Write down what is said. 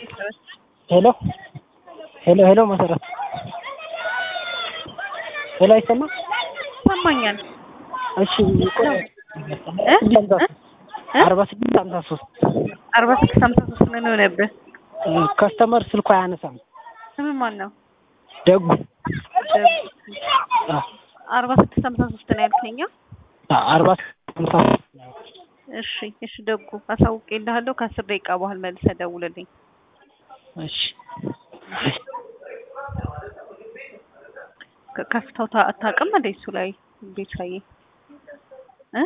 ሄሎ ሄሎ ሄሎ መሰረት ሄሎ አይሰማም? ይሰማኛል። እሺ ቆይ አርባ ስድስት ሀምሳ ሶስት አርባ ስድስት ሀምሳ ሶስት ምን ሆነብህ? ከስተመር ስልኩ አያነሳም። ስም ማን ነው? ደጉ አርባ ስድስት ሀምሳ ሶስት ነው ያልከኛ? አርባ ስድስት ሀምሳ ሶስት እሺ እሺ ደጉ አሳውቄልሃለሁ። ከአስር ደቂቃ በኋላ መልሰህ ደውልልኝ። እሺ ከፍታው አታውቅም እንደ እሱ ላይ ቤታዬ እ